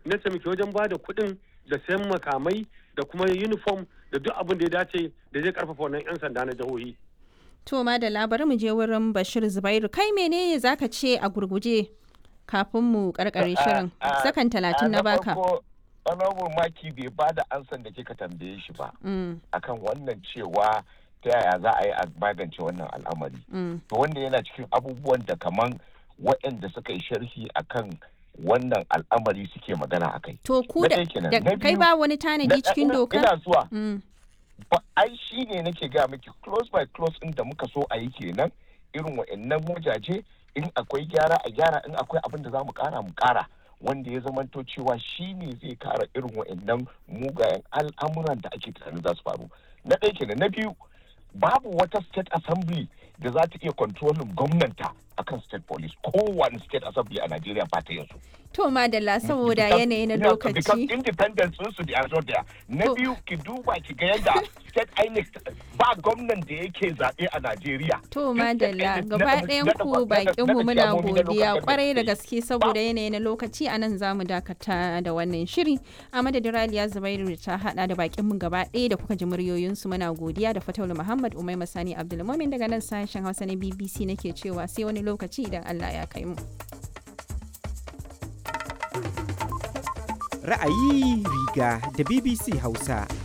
na taimake wajen ba da kuɗin da sayan makamai da kuma uniform da duk abin da ya dace da zai karfafa wannan 'yan sanda na jihohi. To ma da labarin mu je wurin Bashir Zubairu kai menene zaka ce a gurguje kafin mu karkare shirin sakan talatin na baka. honorable maki bai ba da ansan da kika tambaye shi ba akan wannan cewa ta yaya za a yi a magance wannan al'amari to wanda yana cikin abubuwan da kaman waɗanda suka yi sharhi akan wannan al'amari suke magana a kai. To ku da kai ba wani tanadi cikin doka? Ina zuwa. Ba ai shi ne nake ga miki close by close in da muka so a yi kenan irin wa'annan wajaje in akwai gyara a gyara in akwai abin da za mu kara mu kara. wanda ya zamanto cewa shi ne zai kara irin wa'annan mugayen al'amuran da ake tunanin za su faru na ɗaya kenan na biyu babu wata state assembly da za ta iya kontrolin gwamnanta akan state police kowane state assembly a Najeriya ba ta yanzu. To madalla saboda yanayi na lokaci. Because independence sun su da there. Na biyu ki duba ki ga yadda state INEC ba gwamnan da yake zaɓe a Najeriya. To madalla gaba ɗayan ku bakin mu muna godiya kwarai da gaske saboda yanayi na lokaci a nan zamu dakata da wannan shiri. A madadin Raliya Zubairu ta hada da bakin mu gaba ɗaya da kuka ji muryoyinsu muna godiya da Fataulu Muhammad Umai Masani Abdulmumin daga nan sashen Hausa na BBC nake cewa sai wani lokaci idan Allah ya kai mu. Ra'ayi riga da BBC Hausa.